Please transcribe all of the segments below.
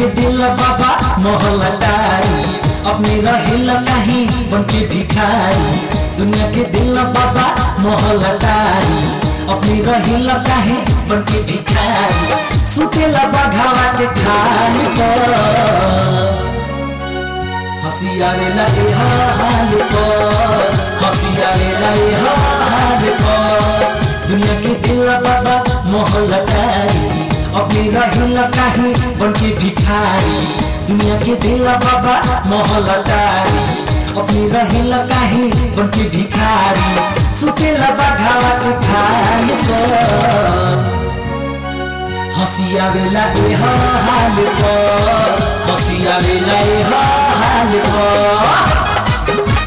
के दिल बाबा मोहलटारी अपने रहेल नहीं बन के भिखारी दुनिया के दिल बाबा मोहलटारी अपने रहेल काहे बन के भिखारी सुतेला बाघावा के खाल पर हसियारे लगे हाल पर हसियारे लगे हाल पर दुनिया के दिल बाबा मोहलटारी अपने रहिल काहे बन के भिखारी दुनिया के दिल बाबा मोहलटारी अपने रहिल काहे बन के भिखारी सुतेला बाघावा के खाल पर हसिया बेला ए हाल पर हसिया बेला ए हाल पर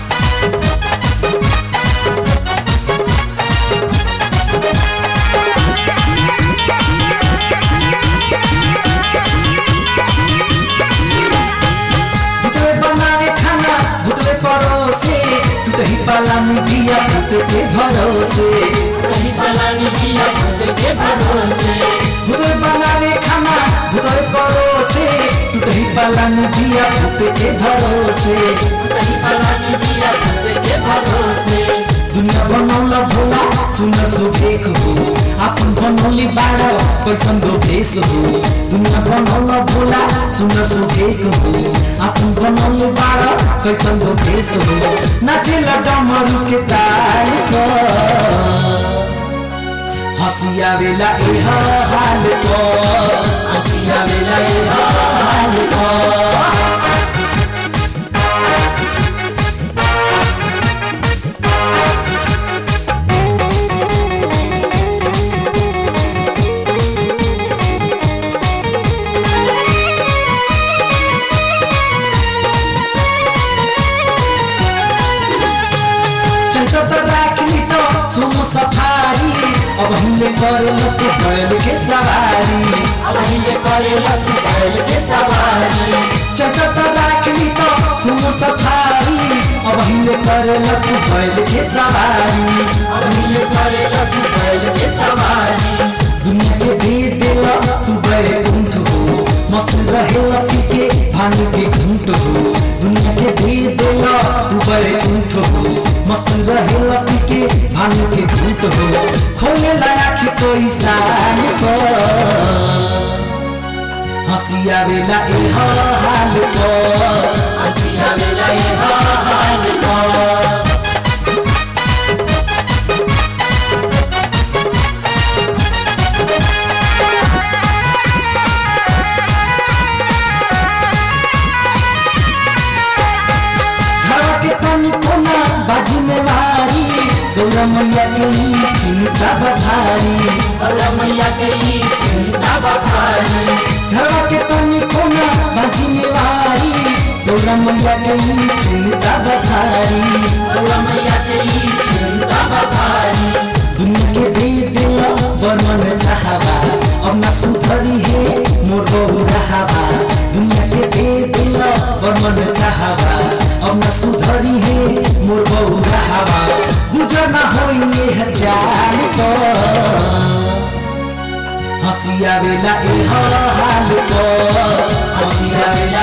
भुतरे बनावे खाना भुतरे परोसे टूटही पाला बिया भूत के भरोसे कहीं पलानी किया खुद के भरोसे भुतरे बनावे खाना भुतरे परोसे टूटही पाला बिया भूत के भरोसे कहीं पलानी किया खुद के भरोसे दुनिया बनौला भोला सुनर सुफेक हो आपन बनौली बाड़ कैसन दो भेष हो दुनिया बनौला भोला सुनर सुफेक हो आपन बनौली बाड़ कैसन दो भेष हो नाचेला डमरू के ताल पर हसिया बेला ए हाल पर हसिया बेला ए हाल पर चैत त राखी त सुमु सफारी अब हामीले करे लते बैल के सवारी अब हिले करे लती बैल के सवारी चैत त राखी त सुमु सफारी अब हामीले करे लते बैल के सवारी अब हिले करे लती बैल के सवारी दुनिया के दे दिल तू बड़े कुंठ हो मस्त रहे पीके भांग के घूंट हो दुनिया के दे दिल तू बड़े कुंठ हो मस्त रहे पीके भांग के घूंट हो खोले लायक कोई साल पर हसिया बेला ए हाल पर हसिया बेला ये हाल पर घरवा के तनी कोना बाजी में मारी गौरा मैया के ई चिंता बा भारी और मैया के ई चिंता बखारी घरवा के तनी कोना बाजी में मारी गौरा मैया के ई चिंता बा भारी और मैया के ई चिंता बखारी दुनिया के दे दिल बर्मन चाहबा अब ना सुधरी है मोर बहु रहाबा दुनिया के दे दिल बर्मन चाहबा अब ना सुधरी है मोर बहु रहाबा गुजर ना होई ये चाल पर हसिया बेला ए हाल पर हसिया बेला